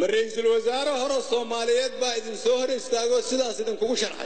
ma ra'iisul wasaare hore soomaaliyeed baa idin soo hor istaagoo sidaas idinkugu sharxay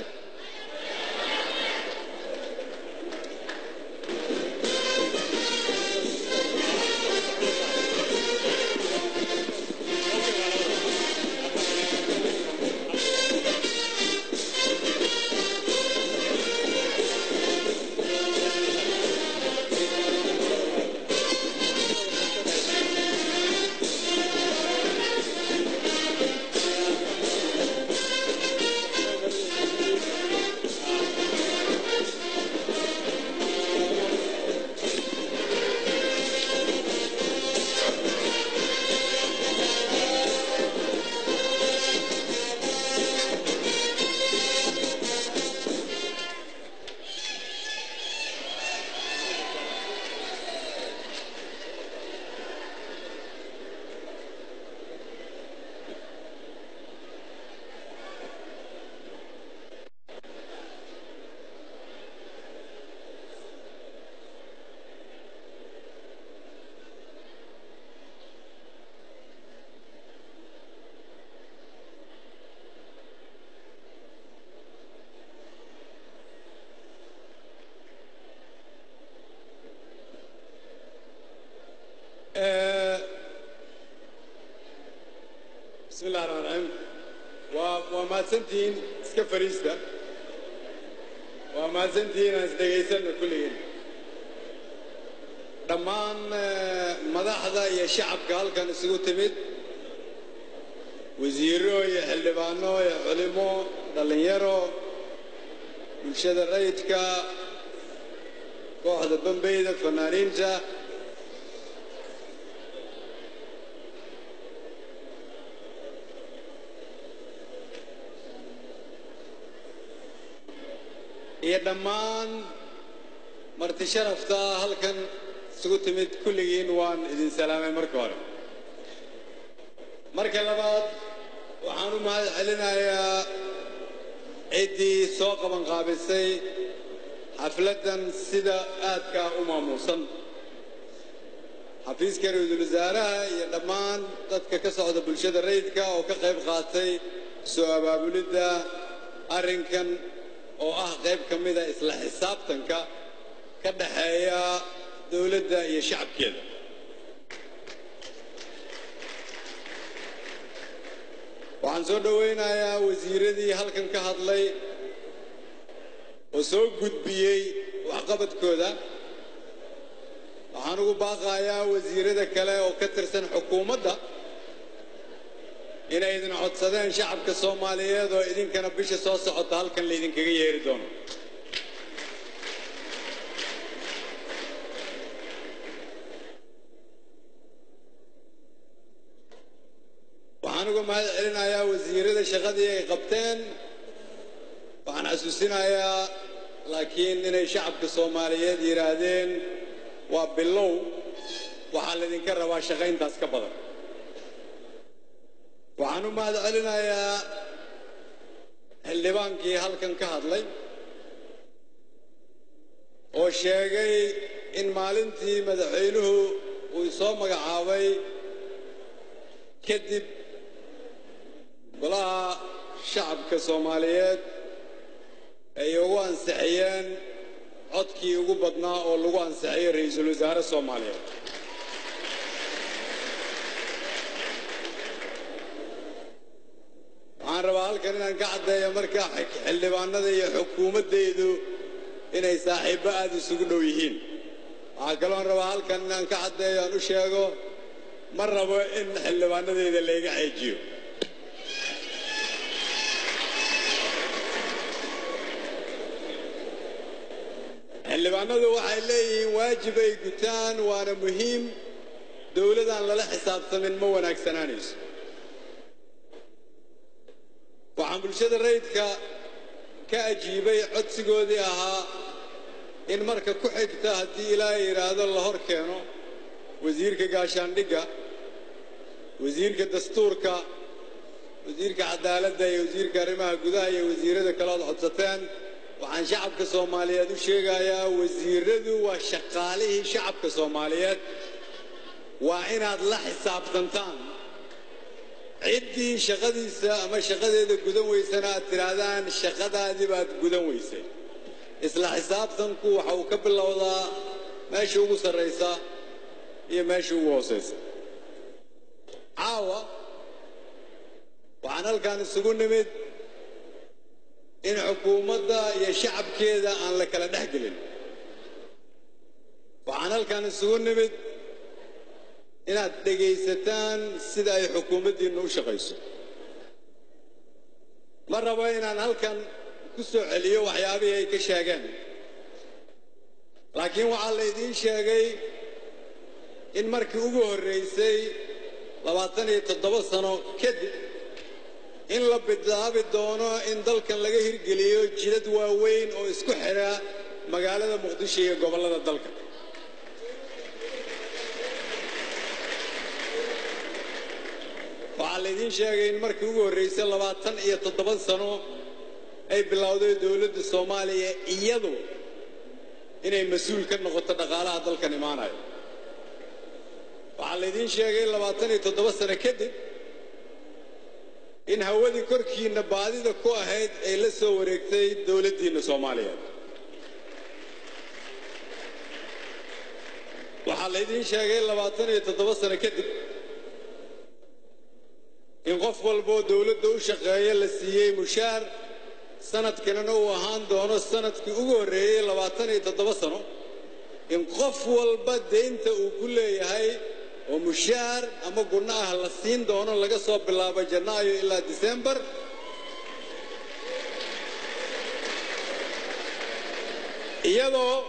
bismi illahi raxmaan raxiim waa waa mahadsantihiin iska fariista waa mahadsantihiin aan isdhegaysanna kulligiin dhammaan madaxda iyo shacabka halkan isugu timid wasiiro iyo xildhibaano iyo culimo dhallinyaro bulshada rayidka kooxda bambeyda fanaaniinta iyo dhammaan marti sharafta halkan isugu timid kulligiin waan idin salaamay marka hore marka labaad waxaan u mahad celinayaa ciddii soo qabanqaabisay xafladdan sida aadkaa u maamuusan xafiiska ra-iisul wasaaraha iyo dhammaan dadka ka socda bulshada rayidka oo ka qayb qaatay soo abaabulidda arrinkan oo ah qayb ka mida isla xisaabtanka ka dhaxeeya dowladda iyo shacabkeeda waxaan soo dhowaynayaa wasiiradii halkan ka hadlay oo soo gudbiyey waxqabadkooda waxaan ugu baaqayaa wasiirada kale oo ka tirsan xukuumadda inay idin codsadeen shacabka soomaaliyeed oo idinkana bisha soo socota halkan laydinkaga yeeri doono waxaan uga mahad celinayaa wasiirada shaqadii ay qabteen waxaan xasuusinayaa laakiin inay shacabka soomaaliyeed yidhaahdeen waa bilow waxaa laydinka rabaa shaqayntaas ka badan waxaan u mahad celinayaa xildhibaankii halkan ka hadlay oo sheegay in maalintii madaxweynuhu uu soo magacaabay kadib golaha shacabka soomaaliyeed ay ugu ansixiyeen codkii ugu badnaa oo lagu ansixiyey ra-iisul wasaare soomaaliyeed waxaan rabaa halkan inaan ka caddeeyo markaa xildhibaanada iyo xukuumaddaydu inay saaxiibbo aad isugu dhow yihiin waxaa kaloon rabaa halkan inaan ka caddeeyo aan u sheego ma rabo in xildhibaanadayda layga ceejiyo xildhibaanadu waxay leeyihiin waajib ay gutaan waana muhiim dowladaan lala xisaabtamin ma wanaagsanaanayso waxaan bulshada rayidka ka ajiibay codsigoodii ahaa in marka ku xigta haddii ilaahay yidhaahdo la hor keeno wasiirka gaashaandhigga wasiirka dastuurka wasiirka cadaaladda iyo wasiirka arrimaha gudaha iyo wasiirada kale ood codsateen waxaan shacabka soomaaliyeed u sheegayaa wasiiradu waa shaqaalihii shacabka soomaaliyeed waa inaad la xisaabtantaan ciddii shaqadiisa ama shaqadeeda gudan weysana aad tidhaahdaan shaqadaadii baad gudan weysay isla xisaabtanku waxa uu ka bilowdaa meesha ugu sarraysa iyo meesha ugu hoosaysa caawa waxaan halkan isugu nimid in xukuumadda iyo shacabkeeda aan la kala dhex gelin waxaan halkan isugu nimid inaad dhegaysataan sida ay xukuumaddiinna u shaqayso ma rabo inaan halkan ku soo celiyo waxyaabihii ay ka sheegeen laakiin waxaa la idiin sheegay in markii ugu horraysay labaatan iyo toddoba sano kadib in la bilaabi doono in dalkan laga hirgeliyo jidad waaweyn oo isku xidha magaalada muqdisho iyo gobollada dalka waxaa laydiin sheegay in markii ugu horraysay labaatan iyo toddoba sano ay bilowday dowladda soomaaliya iyadu inay mas-uul ka noqoto dhaqaalaha dalkan imaanayo waxaa laydiin sheegay labaatan iyo toddoba sano kadib in hawadii korkiinna baadida ku ahayd ay la soo wareegtay dowladdiinna soomaaliyeed waxaa laydiin sheegay labaatan iyo toddoba sano kadib in qof walboo dowladda u shaqeeya la siiyey mushaar sanadkanina uu ahaan doono sanadkii ugu horreeyey labaatan iyo toddoba sano in qof walba deynta uu ku leeyahay oo mushaar ama gunno ah la siin doono laga soo bilaabo janaayo ilaa disembar iyadoo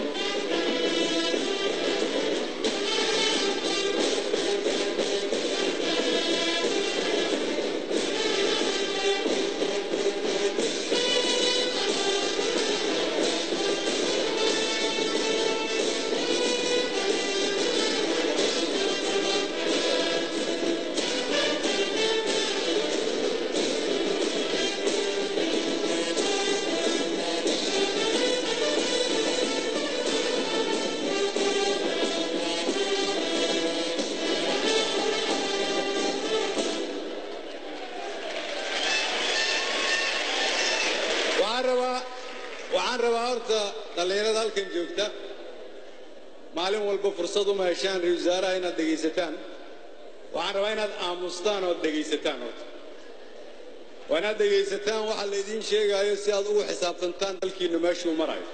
waxaan rabaa waxaan rabaa horta dhallinyarada halkan joogta maalin walba fursad uma heshaan ra-isul wasaaraha inaad dhegaysataan waxaan rabaa inaad aamustaan ood dhegaysataan horta waa inaad dhegaysataan waxa laydiin sheegaayo si aad ugu xisaabtantaan dalkiinnu meeshuu marayo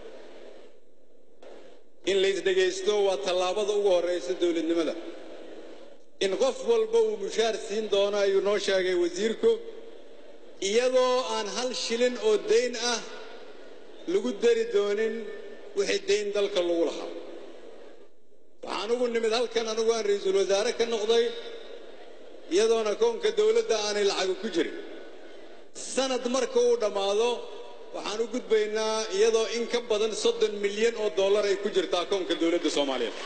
in laysdhegaysto waa tallaabada ugu horraysa dowladnimada in qof walba uu mushaar siin doono ayuu noo sheegay wasiirku iyadoo aan hal shilin oo dayn ah lagu dari doonin wixii dayn dalka lagu lahaa waxaan ugu nimid halkan anigu aan ra-iisul wasaare ka noqday iyadoona koonka dowladda aanay lacagu ku jirin sanad marka uu dhammaado waxaan u gudbaynaa iyadoo in ka badan soddon milyan oo dollar ay ku jirtaa koonka dowladda soomaaliyeed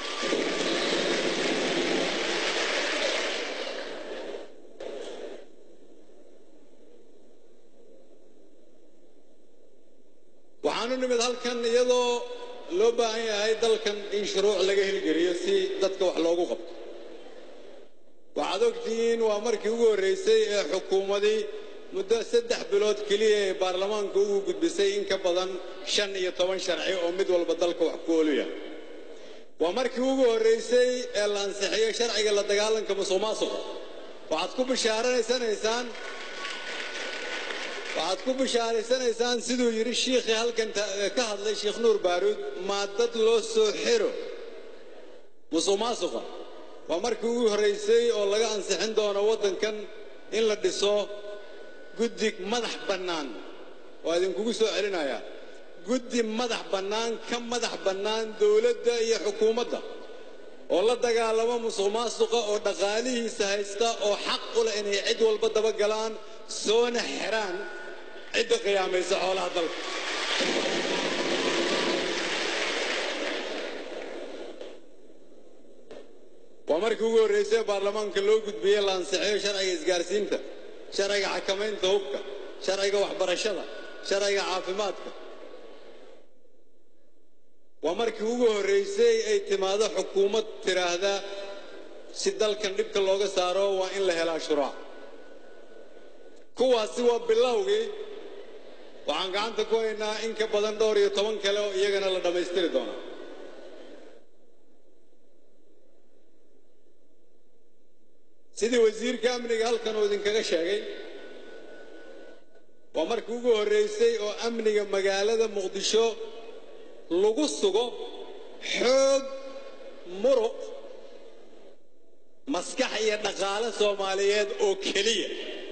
waxaan u nimid halkan iyadoo loo baahan yahay dalkan in shuruuc laga hirgeliyo si dadka wax loogu qabto waxaad ogtihiin waa markii ugu horraysay ee xukuumadii muddo saddex bilood keliya ee baarlamaanka ugu gudbisay in ka badan shan iyo toban sharci oo mid walba dalka wax ku ooluya waa markii ugu horraysay ee la ansixiyey sharciga la dagaalanka musuq maasuqa waxaad ku bishaaraysanaysaan waxaad ku bishaaraysanaysaan siduu yidhi shiikhii halkan ka hadlay sheekh nuur baaruud maa dad loo soo xiro musuq maasuqa waa markii ugu horraysay oo laga ansixin doono waddankan in la dhiso guddi madax bannaan waa idinkugu soo celinayaa guddi madax bannaan ka madax bannaan dowladda iyo xukuumadda oo la dagaalamo musuq maasuqa oo dhaqaalihiisa haysta oo xaq u leh inay cid walba dabagalaan soona xiraan cidda qiyaamaysa xoolaha dalka waa markii ugu horraysay baarlamaanka loo gudbiyey la ansixiyo sharciga isgaarsiinta sharciga xakamaynta hubka sharciga waxbarashada sharciga caafimaadka waa markii ugu horraysay ay timaado xukuumad tidhaahda si dalkan dhibka looga saaro waa in la helaa shuruuc kuwaasi waa bilowgii waxaan gacanta ku haynaa in ka badan dhowr iyo toban kale oo iyagana la dhammaystiri doona sidii wasiirka amniga halkan uu idinkaga sheegay waa markii ugu horraysay oo amniga magaalada muqdisho lagu sugo xoog muruq maskax iyo dhaqaale soomaaliyeed oo keliya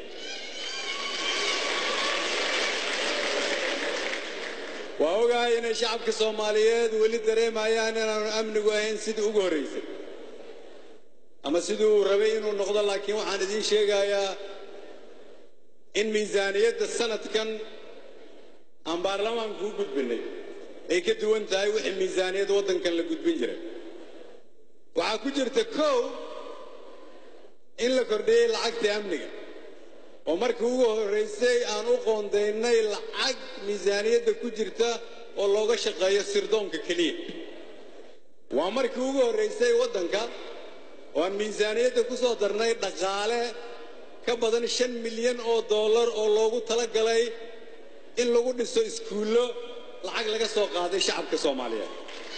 waa ogahay inay shacabka soomaaliyeed weli dareemayaan inaanu amnigu ahayn sidii ugu horraysay ama sidii uu rabay inuu noqdo laakiin waxaan idiin sheegayaa in miisaaniyadda sanadkan aan baarlamaanku u gudbinay ay ka duwan tahay wixii miisaaniyad waddankan la gudbin jiray waxaa ku jirta kow in la kordhiyey lacagta amniga oo markii ugu horraysay aan u qoondaynay lacag miisaaniyadda ku jirta oo looga shaqeeyo sirdoonka keliya waa markii ugu horraysay waddanka oo aan miisaaniyadda ku soo darnay dhaqaale ka badan shan milyan oo dollar oo loogu tala galay in lagu dhiso iskuullo lacag laga soo qaaday shacabka soomaaliyeed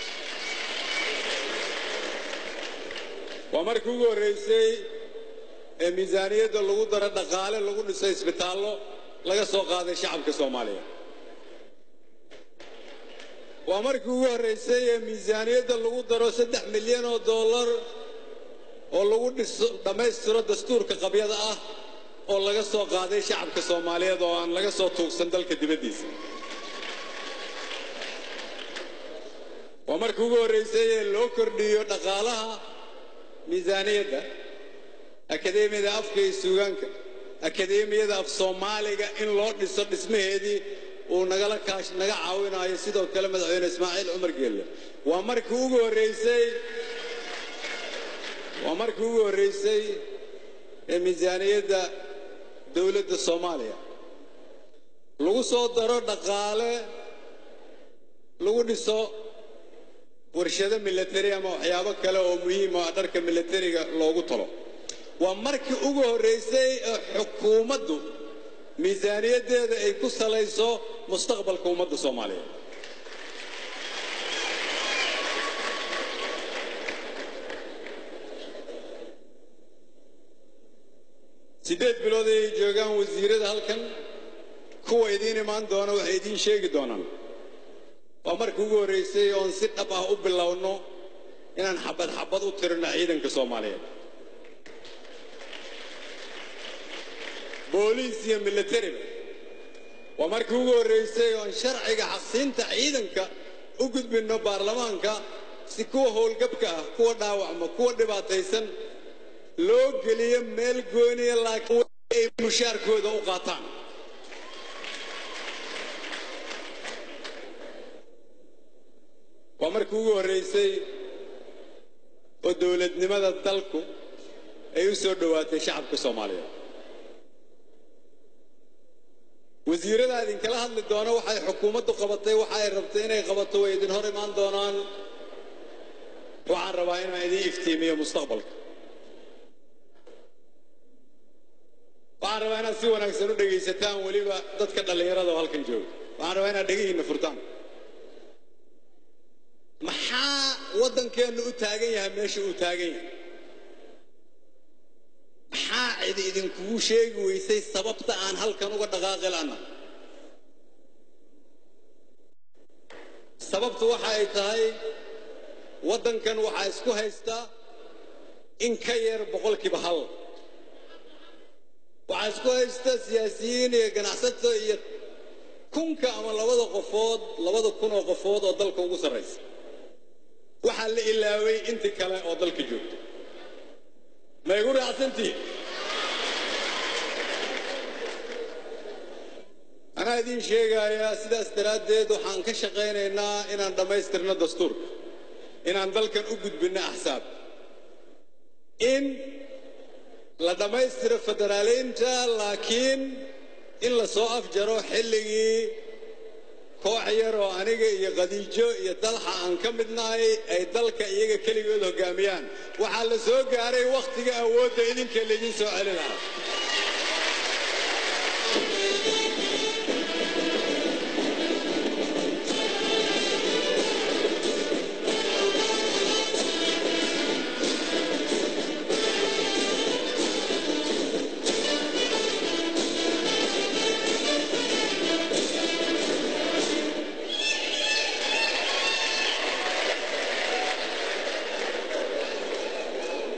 waa markii ugu horraysay ee miisaaniyadda lagu daro dhaqaale lagu dhiso isbitaallo laga soo qaaday shacabka soomaaliyeed waa markii ugu horraysay ee miisaaniyadda lagu daro saddex milyan oo dollar oo lagu dhiso dhammaystiro dastuurka qabyada ah oo laga soo qaaday shacabka soomaaliyeed oo aan laga soo tuugsan dalka dibaddiisa waa markii ugu horraysay ee loo kordhiyo dhaqaalaha miisaaniyadda akadeemiyada afka iyo suugaanka akadeemiyada af soomaaliga in loo dhiso dhismaheedii uu nagala kaash naga caawinayo sidoo kale madaxweyne ismaaciil cumar geelle waa markii ugu horraysay waa markii ugu horraysay ee miisaaniyadda dowladda soomaaliya lagu soo daro dhaqaale lagu dhiso warshado milatari ama waxyaabo kale oo muhiim oo dharka milatariga loogu talo waa markii ugu horraysay ee xukuumaddu miisaaniyaddeeda ay ku salayso mustaqbalka ummadda soomaaliyeed siddeed bilood ay joogaan wasiirada halkan kuwa idiin imaan doona waxay idiin sheegi doonaan waa markii ugu horraysay oon si dhab ah u bilowno inaan xabad xabad u tirino ciidanka soomaaliyeed booliis iyo milatariba waa markii ugu horraysay oon sharciga xaqsiinta ciidanka u gudbinno baarlamaanka si kuwa howlgabka ah kuwa dhaawacma kuwa dhibaataysan loo geliyo meel gooniya laakiin ay mushaarkooda u qaataan waa markii ugu horraysay oo dowladnimada dalku ay u soo dhowaatay shacabka soomaaliyeed wasiirada idinkala hadli doona waxay xukuumaddu qabatay waxa ay rabtay inay qabato way idin hor imaan doonaan waxaan rabaa inaan idiin iftiimiyo mustaqbalka waxaan rabaa inaad si wanaagsan u dhegaysataan weliba dadka dhallinyarada oo halkan jooga waxaan rabaa inaad dhegihiinna furtaan maxaa waddankeennu u taagan yahay meesha uu taagan yahay maxaa cidi idinkugu sheegi weysay sababta aan halkan uga dhaqaaqi la'na sababtu waxa ay tahay waddankan waxaa isku haystaa in ka yar boqolkiiba hal waxaa isku haysta siyaasiyiin iyo ganacsato iyo kunka ama labada qofood labada kun oo qofood oo dalka ugu sarraysa waxaa la ilaaway intii kale oo dalka joogta ma igu raacsantihi anaa idiin sheegayaa sidaas daraaddeed waxaan ka shaqaynaynaa inaan dhammaystirno dastuurka inaan dalkan u gudbinno axsaab in la dhammaystiro federaaliinta laakiin in la soo afjaro xilligii koox yar oo aniga iyo khadiijo iyo dalxa aan ka midnahay ay dalka iyaga keligood hoggaamiyaan waxaa la soo gaaray wakhtiga awoodda idinka laydin soo celin lahaa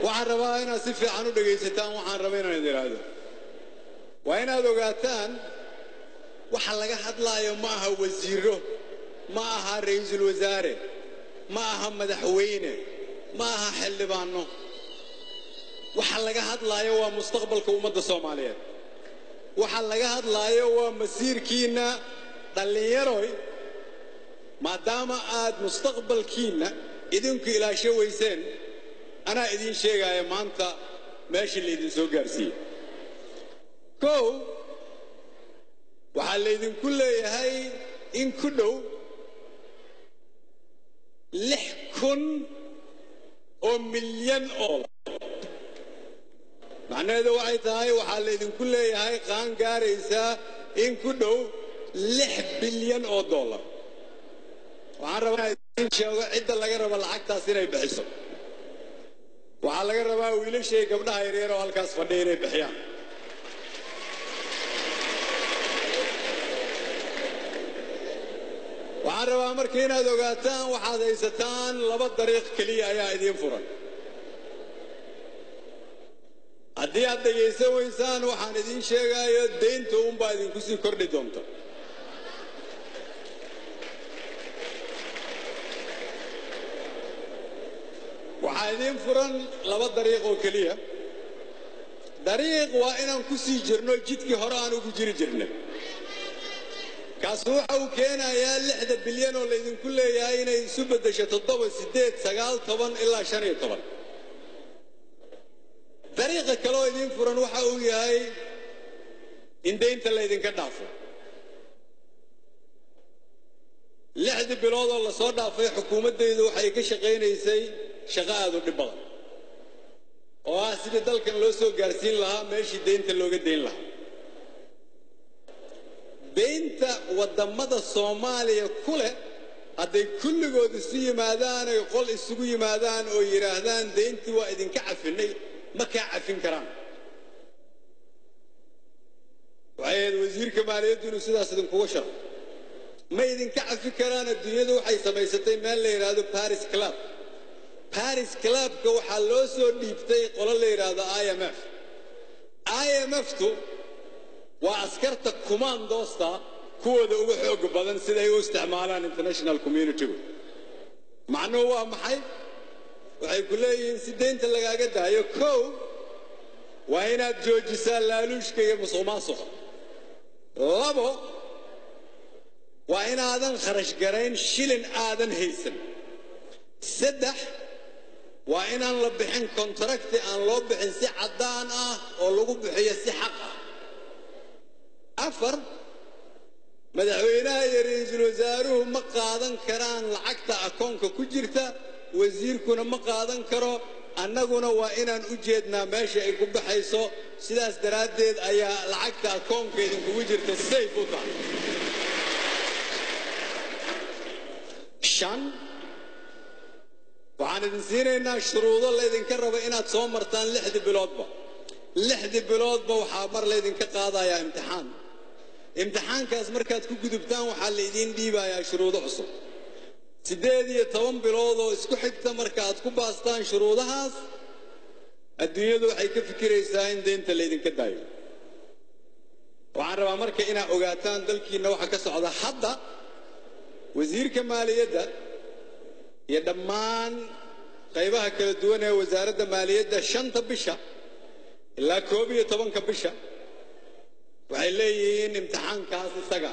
waxaan rabaa inaad si fiican u dhegaysataan waxaan raba inaan idin idhaahdo waa inaad ogaataan waxa laga hadlaayo ma aha wasiiro ma aha ra'iisul wasaare ma aha madaxweyne ma aha xildhibaano waxa laga hadlaayo waa mustaqbalka ummadda soomaaliyeed waxa laga hadlaayo waa masiirkiinna dhallinyaroy maadaama aad mustaqbalkiinna idinku ilaasho weyseen anaa idiin sheegaya maanta meeshii laydin soo gaarsiiyey kow waxaa laydinku leeyahay in ku dhow lix kun oo milyan oo macnaheedu waxay tahay waxaa laydinku leeyahay qaan gaaraysaa in ku dhow lix bilyan oo dollar waxaan rabaa inaan idiin sheego cidda laga rabo lacagtaas inay bixiso waxaa laga rabaa wiilashay gabdhaha yaryar oo halkaas fadhiya inay bixiyaan waxaan rabaa marka inaad ogaataan waxaad haysataan laba dariiq keliya ayaa idiin furan haddii aad dhegaysan weysaan waxaan idiin sheegayo deynta uunbaa idinku sii kordhi doonta waxaa idiin furan laba dariiq oo keliya dariiq waa inaan ku sii jirno jidkii hore aan ugu jiri jirnay kaasi waxa uu keenayaa lixda bilyan oo laydinku leeyahay inay isu beddesho toddoba siddeed sagaal toban ilaa shan iyo toban dariiqa kale oo idiin furan waxa uu yahay in deynta laydinka dhaafo lixdii bilood oo lasoo dhaafay xukuumaddaydu waxay ka shaqaynaysay shaqo aad u dhib badan oo ah sidii dalkan loo soo gaarsiin lahaa meeshii deynta looga deyn lahaa deynta waddamada soomaaliya ku leh hadday kulligood isu yimaadaan ay qol isugu yimaadaan oo yidhaahdaan deyntii waa idinka cafinay ma kaa cafin karaan waxay ahayd wasiirka maaliyaddu inuu sidaas idinkuga sharo ma idinka cafi karaan adduunyadu waxay samaysatay meel la yidhaahdo baris club baris clubka waxaa loo soo dhiibtay qolo la yidhaahdo i m f i m f-tu waa askarta kumaandoosta kuwooda ugu xooga badan siday u isticmaalaan international communitygu macnuhu waa maxay waxay ku leeyihiin si deynta lagaaga daayo kow waa inaad joojisaa laaluushka iyo musuq maasuqa labo waa inaadan kharash garayn shilin aadan haysan saddex waa inaan la bixin kontrakti aan loo bixin si caddaan ah oo lagu bixiyo si xaq ah afar madaxweynaha iyo ra'iisul wasaaruhu ma qaadan karaan lacagta akoonka ku jirta wasiirkuna ma qaadan karo annaguna waa inaan u jeednaa meesha ay ku baxayso sidaas daraaddeed ayaa lacagta akoonka idinkugu jirta sayf u tahay shan waxaan idin siinaynaa shuruudo laydinka rabo inaad soo martaan lixdii biloodba lixdii biloodba waxaa mar laydinka qaadayaa imtixaan imtixaankaas markaad ku gudubtaan waxaa laydiin dhiibayaa shuruudo cusub siddeed iyo toban bilood oo isku xigta markaaad ku baastaan shuruudahaas adduunyadu waxay ka fikiraysaa in deynta laydinka daayo waxaan rabaa marka inaad ogaataan dalkiinna waxa ka socda hadda wasiirka maaliyadda iyo dhammaan qaybaha kala duwan ee wasaaradda maaliyadda shanta bisha ilaa koob iyo tobanka bisha waxay leeyihiin imtixaankaas isaga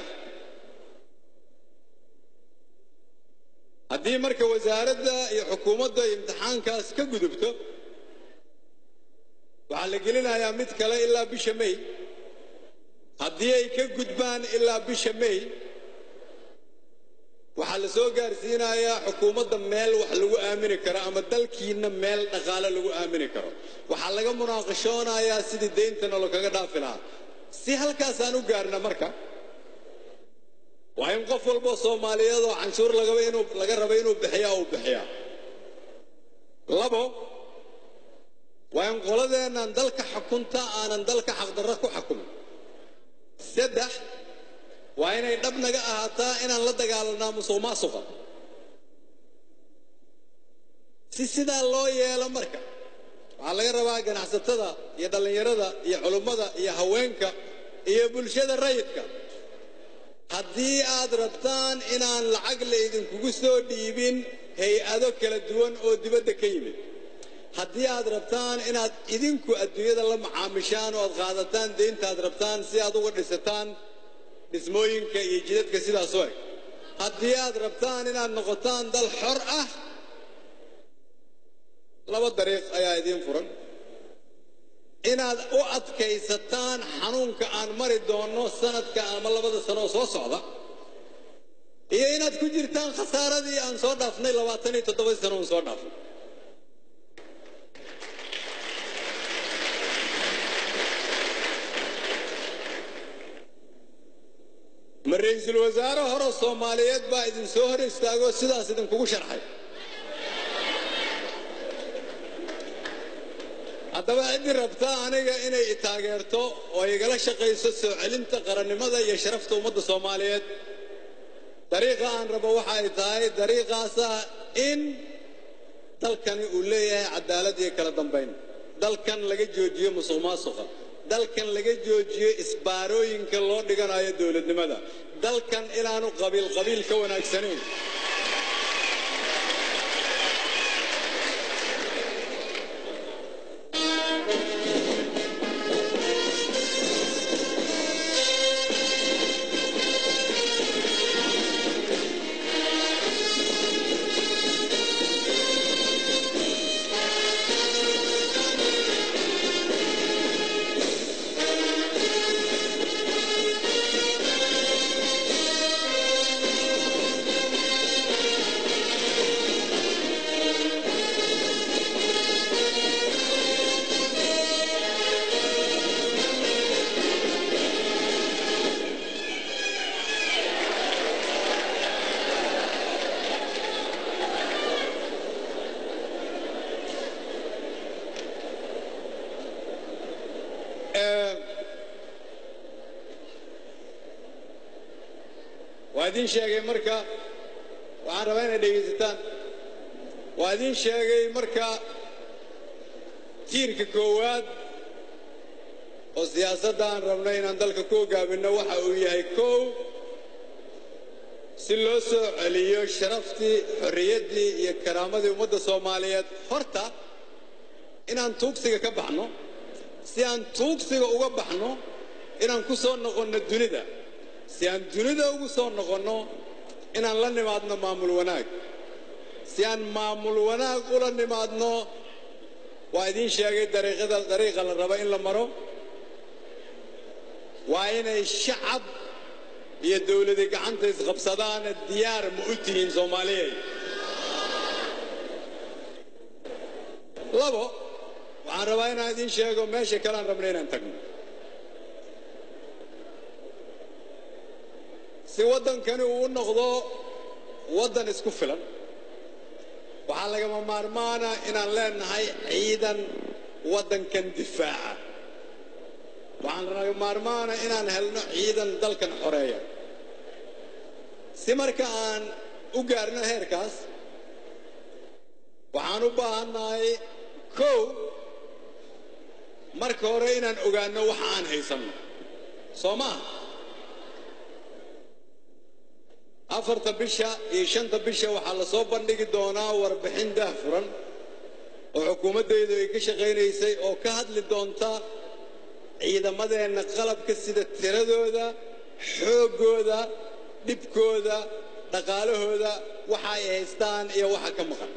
haddii marka wasaaradda iyo xukuumadda imtixaankaas ka gudubto waxaa la gelinayaa mid kale ilaa bisha may haddii ay ka gudbaan ilaa bisha may waxaa la soo gaarsiinayaa xukuumadda meel wax lagu aamini karo ama dalkiinna meel dhaqaale lagu aamini karo waxaa laga munaaqashoonayaa sidii deyntana lakaga dhaafi lahaa si halkaasaan u gaarna marka waa in qof walboo soomaaliyeed oo canshuur lagaba inuu laga raba inuu bixiyaa uu bixiyaa labo waa in qoladeennan dalka xukunta aanan dalka xaqdarro ku xukumin saddex waa inay dhab naga ahaataa inaan la dagaalanaa musuq maasuqa si sidaa loo yeelo marka waxaa laga rabaa ganacsatada iyo dhallinyarada iyo culummada iyo haweenka iyo bulshada rayidka haddii aad rabtaan inaan lacag la idinkugu soo dhiibin hay-ado kala duwan oo dibadda ka yimid haddii aad rabtaan inaad idinku adduunyada la macaamishaan oo aad qaadataan deynta aad rabtaan si aad uga dhisataan dhismooyinka iyo jidadka sidaas u eg haddii aad rabtaan inaad noqotaan dal xor ah laba dariiq ayaa idiin furan inaad u adkaysataan xanuunka aan mari doonno sanadka ama labada sano oo soo socda iyo inaad ku jirtaan khasaaradii aan soo dhaafnay labaatan iyo toddobadii sano oon soo dhaafnay ma ra-iisul wasaare hore soomaaliyeed baa idin soo hor istaagoo sidaas idinkugu sharxay haddaba ciddii rabtaa aniga inay i taageerto oo igala shaqayso soo celinta qarannimada iyo sharafta ummadda soomaaliyeed dariiqa aan rabo waxa ay tahay dariiqaasa in dalkani uu leeyahay cadaalad iyo kala dambayn dalkan laga joojiyo musuq maasuqa dalkan laga joojiyo isbaarooyinka loo dhiganayo dowladnimada dalkan inaanu qabiil qabiil ka wanaagsanayn waa idiin sheegay marka waxaan rabaa inay dhegaysataan waa idiin sheegay marka tiirka koowaad oo siyaasadda aan rabnay inaan dalka ku hoggaaminno waxa uu yahay kow si loo soo celiyo sharaftii xorriyaddii iyo karaamadii ummadda soomaaliyeed horta inaan tuugsiga ka baxno si aan tuugsiga uga baxno inaan ku soo noqonno dunida si aan dunida ugu soo noqonno inaan la nimaadno maamul wanaag si aan maamul wanaag ula nimaadno waa idiin sheegay dariiqada dariiqa la rabo in la maro waa inay shacab iyo dowladi gacanta isqabsadaan diyaar ma u tihiin soomaaliyeed labo waxaan rabaa inaan idiin sheego meesha kale aan rabna inaan tagno si waddankani uu u noqdo waddan isku filan waxaa lagama maarmaana inaan leenahay ciidan waddankan difaaca waxaan laga maarmaana inaan helno ciidan dalkan xoreeya si marka aan u gaarno heerkaas waxaan u baahannahay kow marka hore inaan ogaanno waxa aan haysanno soo maaha afarta bisha iyo shanta bisha waxaa la soo bandhigi doonaa warbixin daahfuran oo xukuumaddaydu ay ka shaqaynaysay oo ka hadli doonta ciidamadeenna qalabka sida tiradooda xooggooda dhibkooda dhaqaalahooda waxa ay haystaan iyo waxa ka maqan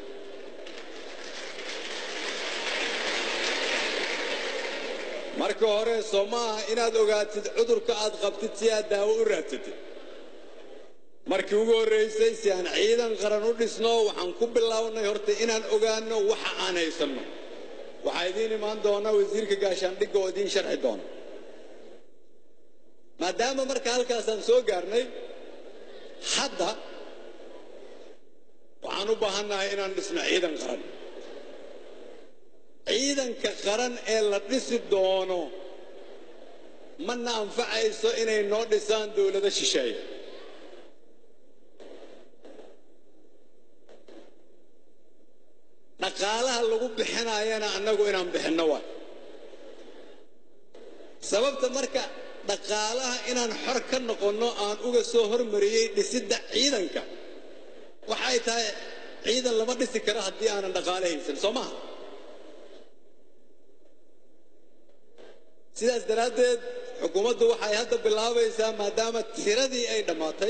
marka hore soo maaha inaad ogaatid cudurka aad qabtid si aad daawo u raadsatid markii ugu horraysay si aan ciidan qaran u dhisno waxaan ku bilownay horta inaan ogaanno waxa aan haysanno waxaa idiin imaan doona wasiirka gaashaandhigga oo idiin sharxi doona maadaama marka halkaasaan soo gaarnay hadda waxaan u baahannahay inaan dhisno ciidan qaran ciidanka qaran ee la dhisi doono mana anfacayso inay noo dhisaan dowlado shisheeye dhaqaalaha lagu bixinayana annagu inaan bixinno waay sababta marka dhaqaalaha inaan xor ka noqonno aan uga soo hormariyey dhisidda ciidanka waxay tahay ciidan lama dhisi karo haddii aanan dhaqaale haysan soo maha sidaas daraaddeed xukuumaddu waxay hadda bilaabaysaa maadaama tiradii ay dhammaatay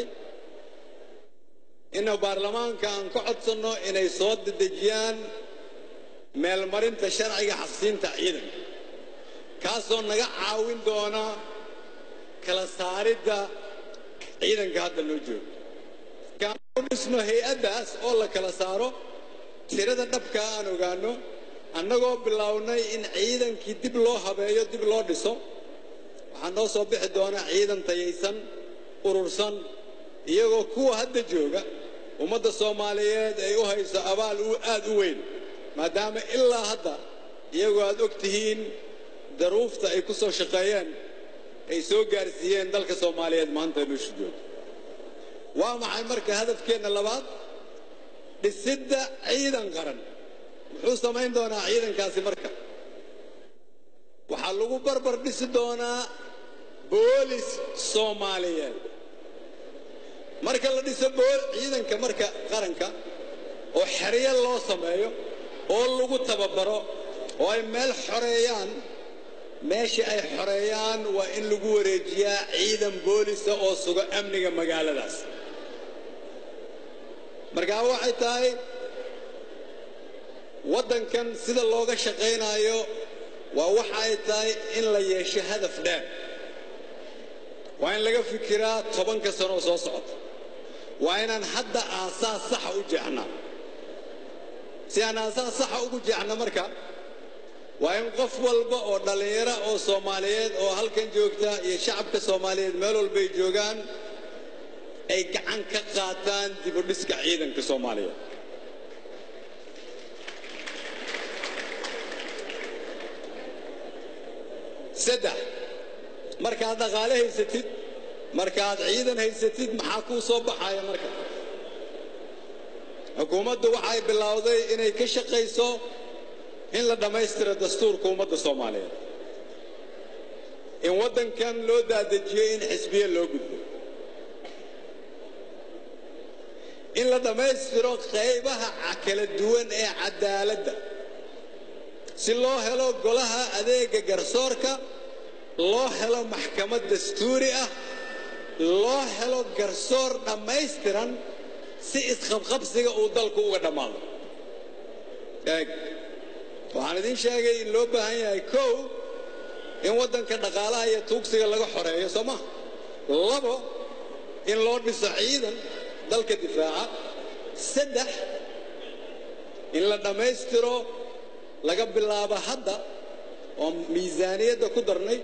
ina baarlamaanka aan ka codsanno inay soo dedejiyaan meelmarinta sharciga xaqsiinta ciidanka kaasoo naga caawin doona kala saaridda ciidanka hadda loo joogo kaan u dhisno hay-addaas oo la kala saaro tirada dhabkaa aan ogaanno annagoo bilownay in ciidankii dib loo habeeyo dib loo dhiso waxaa noo soo bixi doona ciidan tayaysan urursan iyagoo kuwa hadda jooga ummadda soomaaliyeed ay u hayso abaal aad u weyn maadaama ilaa hadda iyagoo aad og tihiin daruufta ay ku soo shaqeeyeen ay soo gaarsiiyeen dalka soomaaliyeed maanta nuusha jooga waa maxay marka hadafkeenna labaad dhisidda ciidan qaran muxuu samayn doonaa ciidankaasi marka waxaa lagu barbar dhisi doonaa boolis soomaaliyeed marka la dhiso ciidanka marka qaranka oo xeryo loo sameeyo oo lagu tababaro oo ay meel xoreeyaan meesha ay xoreeyaan waa in lagu wareejiyaa ciidan boolisa oo sugo amniga magaaladaas markaa waxay tahay waddankan sida looga shaqaynayo waa waxa ay tahay in la yeesho hadaf dheer waa in laga fikiraa tobanka sanoo soo socota waa inaan hadda aasaas saxa u jeexnaa si aan aasaas saxa ugu jeexna marka waa in qof walba oo dhallinyaro oo soomaaliyeed oo halkan joogta iyo shacabka soomaaliyeed meel walbay joogaan ay gacan ka qaataan dibudhiska ciidanka soomaaliyeed saddex markaad dhaqaale haysatid markaad ciidan haysatid maxaa kuu soo baxaya marka xukuumaddu waxay bilowday inay ka shaqayso in la dhammaystiro dastuurka ummadda soomaaliyeed in waddankan loo daadejiyo in xisbiye loo gudbo in la dhammaystiro qaybaha kala duwan ee cadaaladda si loo helo golaha adeega garsoorka loo helo maxkamad dastuuri ah loo helo garsoor dhammaystiran si isqabqabsiga uu dalku uga dhammaado eeg waxaan idiin sheegay in loo baahan yahay kow in waddanka dhaqaalaha iyo tuugsiga laga xoreeyo soo maha labo in loo dhiso ciidan dalka difaaca saddex in la dhammaystiro laga bilaabo hadda oo miisaaniyadda ku darnay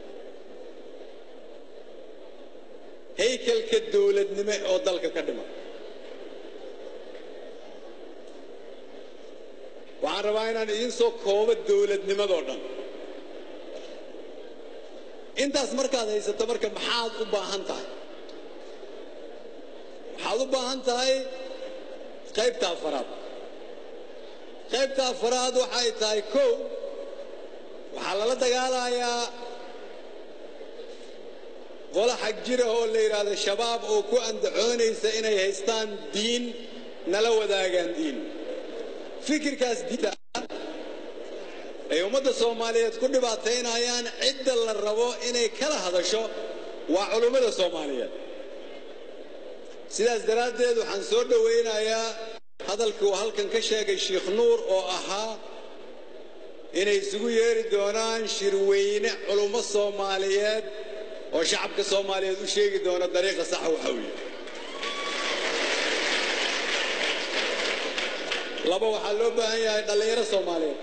haykalka dowladnimo oo dalka ka dhima waxaan rabaa inaan idiin soo koobo dowladnimadoo dhan intaas markaad haysato marka maxaad u baahan tahay waxaad u baahan tahay qaybta afaraad qaybta afaraad waxay tahay kow waxaa lala dagaalayaa qola xag jira oo la yidhaahdo shabaab oo ku andacoonaysa inay haystaan diin nala wadaagaan diin fikirkaas diinta ay ummadda soomaaliyeed ku dhibaataynayaan cidda la rabo inay kala hadasho waa culummada soomaaliyeed sidaas daraaddeed waxaan soo dhowaynayaa hadalkii uu halkan ka sheegay sheikh nuur oo ahaa inay isugu yeeri doonaan shirweyne culummo soomaaliyeed oo shacabka soomaaliyeed u sheegi doona dariiqa saxa waxa uu yahay laba waxaa loo baahan yahay dhallinyaro soomaaliyeed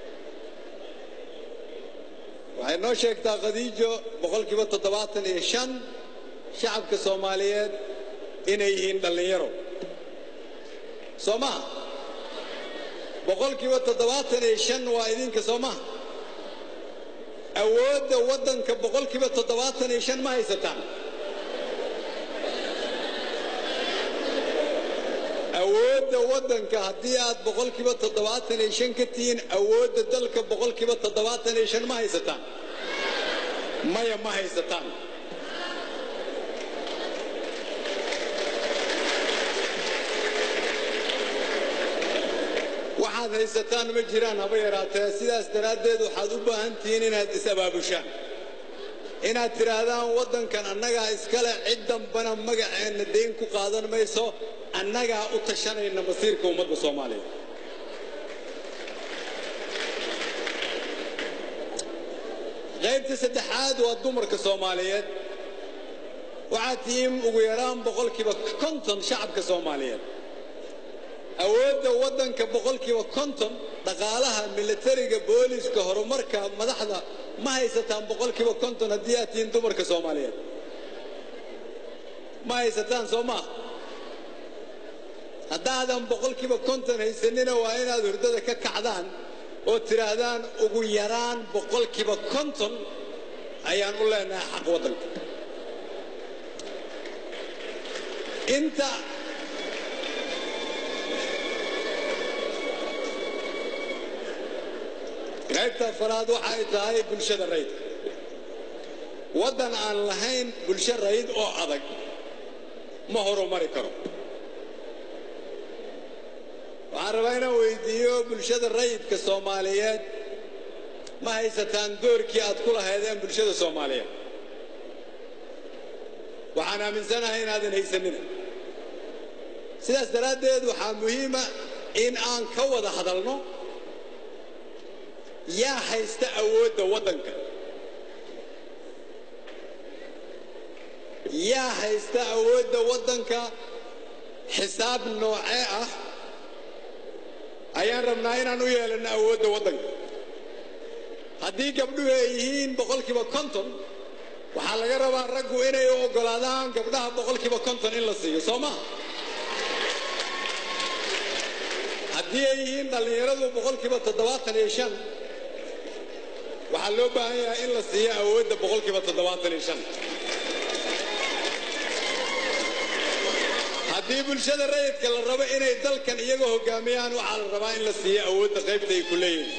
waxay noo sheegtaa khadiijo boqolkiiba toddobaatan iyo shan shacabka soomaaliyeed inay yihiin dhallinyaro soo maha boqolkiiba toddobaatan iyo shan waa idinka soo maha awoodda waddanka boqolkiiba toddobaatan iyo shan ma haysataan awoodda waddanka haddii aad boqolkiiba toddobaatan iyo shan ka tihiin awoodda dalka boqolkiiba toddobaatan iyo shan ma haysataan maya ma haysataan waxaad haysataan ma jiraan haba yaraatee sidaas daraaddeed waxaad u baahan tihiin inaad is-abaabushaan inaad tidhaahdaan waddankan annagaa iskale cid dambana magaceenna dayn ku qaadan mayso annagaa u tashanayna masiirka ummadda soomaaliya qaybta saddexaad waa dumarka soomaaliyeed waxaad tihiin ugu yaraan boqolkiiba konton shacabka soomaaliyeed awoodda waddanka boqolkiiba konton dhaqaalaha milatariga booliiska horumarka madaxda ma haysataan boqolkiiba konton haddii aad tihiin dumarka soomaaliyeed ma haysataan soo maa haddaadan boqolkiiba konton haysanina waa inaad hurdada ka kacdaan oo tidhaahdaan ugu yaraan boqolkiiba konton ayaan u leenahay xaq waddanka inta qaybta afaraad waxa ay tahay bulshada rayidka waddan aan lahayn bulsho rayid oo adag ma horumari karo waxaan rabaa inaan weydiiyo bulshada rayidka soomaaliyeed ma haysataan doorkii aad ku lahaydeen bulshada soomaaliyeed waxaan aaminsanahay inaadan haysanina sidaas daraaddeed waxaa muhiima in aan ka wada hadalno yaa haysta awoodda waddanka yaa haysta awoodda waddanka xisaab noocee ah ayaan rabnaa inaan u yeelanno awoodda waddanka haddii gabdhuhu ay yihiin boqolkiiba konton waxaa laga rabaa raggu inay u oggolaadaan gabdhaha boqolkiiba konton in la siiyo soo maha haddii ay yihiin dhallinyaradu boqolkiiba toddobaatan iyo shan waxaa loo baahan yahay in la siiyo awoodda boqolkiiba toddobaatan iyo shan haddii bulshada rayidka la rabo inay dalkan iyaga hoggaamiyaan waxaa la rabaa in la siiyo awoodda qaybta ay ku leeyihiin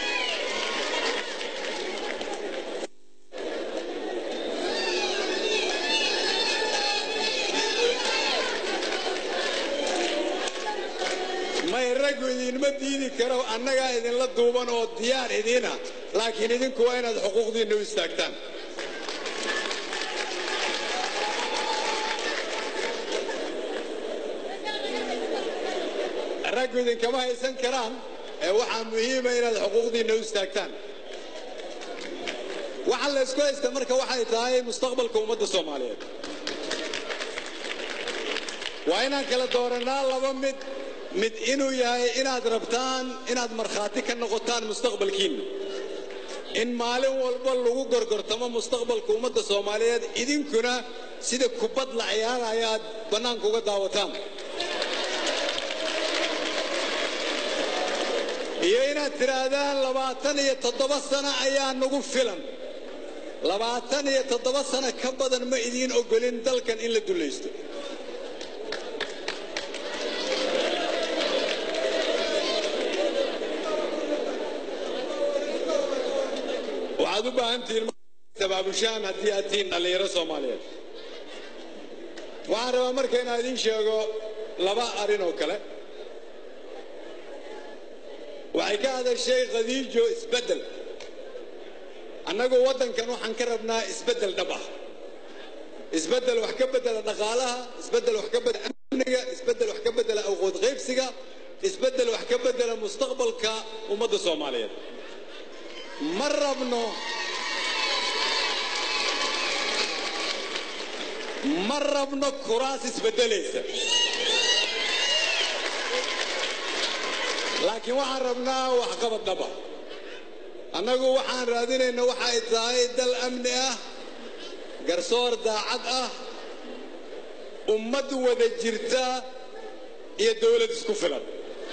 may raggu idinma diidi karo annagaa idinla duuban oo diyaar idiina laakiin idinku waa inaad xuquuqdiinna u istaagtaan raggu idinkama haysan karaan ee waxaa muhiima inaad xuquuqdiinna u istaagtaan waxa la ysku haysta marka waxay tahay mustaqbalka ummadda soomaaliyeed waa inaan kala doorannaa laba mid mid inuu yahay inaad rabtaan inaad markhaati ka noqotaan mustaqbalkiinna in maalin walba lagu gorgortamo mustaqbalka ummadda soomaaliyeed idinkuna sida kubad la ciyaaraya aad bannaanka uga daawataan iyo inaad tidhaahdaan labaatan iyo toddoba sano ayaa nagu filan labaatan iyo toddoba sano ka badan ma idiin ogolin dalkan in la dullaysto waxaad u baahan tihiin tabaabushaan haddii aad tihiin dhallinyaro soomaaliyeed waxaan rabaa marka inaan idiin sheego laba arrin oo kale waxay ka hadashay khadiijo isbeddel annagu waddankan waxaan ka rabnaa isbeddel dhab ah isbeddel wax ka beddela dhaqaalaha isbeddel wax ka beddela amniga isbeddel wax ka beddela awqood qaybsiga isbeddel wax ka beddela mustaqbalka ummadda soomaaliyeed ma rabno ma rabno kuraas isbeddelaysa laakiin waxaan rabnaa waxqabad dhaba annagu waxaan raadinayna waxa ay tahay dal amni ah garsoor daacad ah ummad wada jirta iyo dawlad isku filan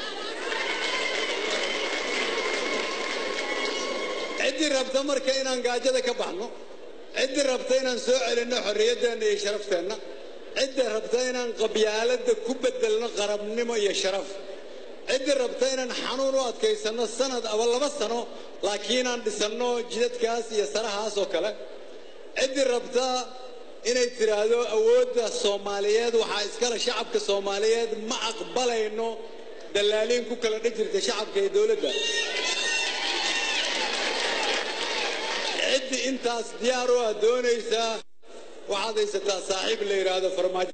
ciddii rabta marka inaan gaajada ka baxno ciddii rabta inaan soo celinno xorriyaddeenna iyo sharafteenna cidda rabta inaan qabyaaladda ku bedelno qarabnimo iyo sharaf cidda rabta inaan xanuun u adkaysanno sanad aba laba sano laakiin aan dhisanno jidadkaas iyo sarahaas oo kale ciddii rabta inay tidhaahdo awoodda soomaaliyeed waxaa iskale shacabka soomaaliyeed ma aqbalayno dallaaliin ku kala dhan jirta shacabka iyo dowladda ciddii intaas diyaar u ah doonaysaa waxaad haysataa saaxiib la yidhaahdo farmaajo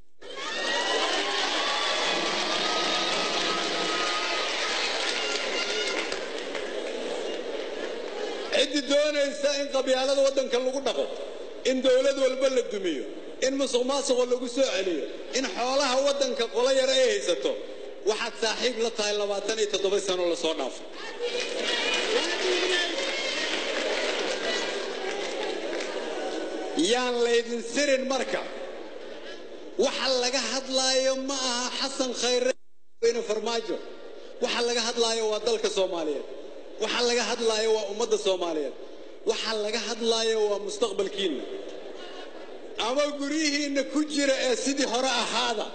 ciddii doonaysa in qabyaalada waddanka lagu dhaqo in dowlad walba la dumiyo in musuq maasuqo lagu soo celiyo in xoolaha waddanka qolo yar ay haysato waxaad saaxiib la tahay labaatan iyo toddoba sano lasoo dhaafo yaan laydin sirin marka waxa laga hadlaayo ma aha xasan khayre weyne farmaajo waxa laga hadlaayo waa dalka soomaaliyeed waxa laga hadlaayo waa ummadda soomaaliyeed waxa laga hadlaayo waa mustaqbalkiinna ama guryihiinna ku jira ee sidii hore ahaada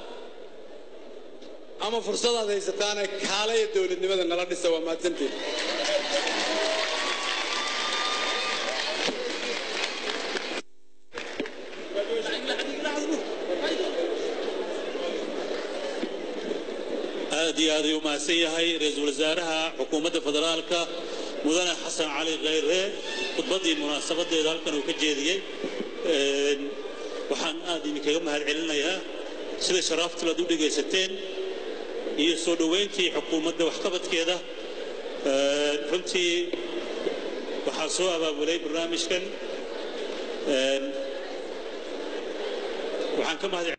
ama fursadaad haysataana kaalaya dowladnimada nala dhisa waa mahadsantiin aad iyo aad ayuu mahadsan yahay ra-iisul wasaaraha xukuumadda federaalka mudane xasan cali khayre khudbaddii munaasabadeeda halkan uu ka jeediyey waxaan aad idinkaga mahad celinayaa sida sharaaftul aad u dhegaysateen iyo soo dhoweyntii xukuumadda waxqabadkeeda runtii waxaa soo abaabulay barnaamijkan waxaan ka mahad